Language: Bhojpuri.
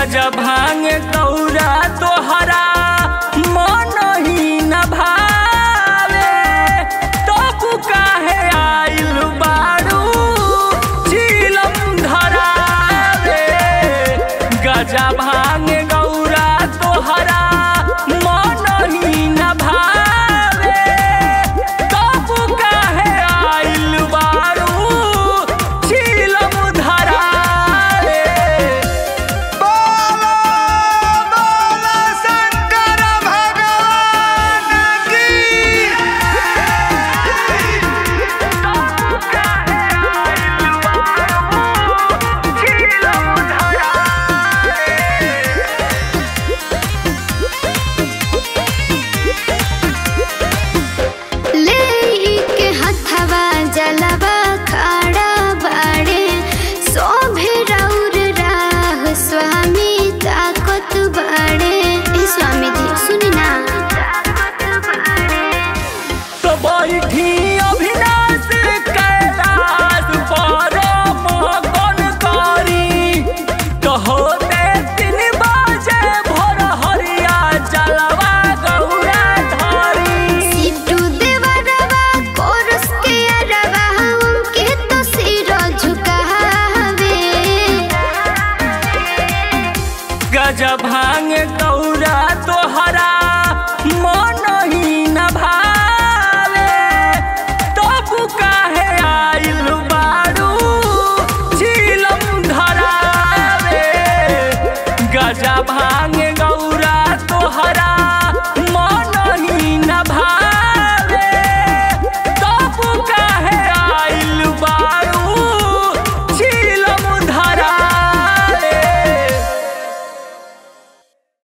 गजा भांग कौरा तोहरा मन ही न भावे तबु काहे आइल बारू झीलम धरावे गजा भांग गौरा तोहरा मन ही न भावे तबु काहे आइल बारू झीलम धरावे बोलो बोलो शंकर भगवान की लेके हथवा जलवा खाड़ा बाड़े शोभे रौर राह स्वामी ताकत बाड़े ए स्वामी जी सुनी ना तो बैठी अभिनाश कैलाश पर मगन करी कहोते तीन बजे भोर हरिया जलवा गौरा धरी सिद्धू देवरवा कोरस के अरवा उनके तो सिर झुकावे गज भांग गौरा तोहरा मन ही न भावे तबु काहे आइल बारू झीलम धरावे गजा भांग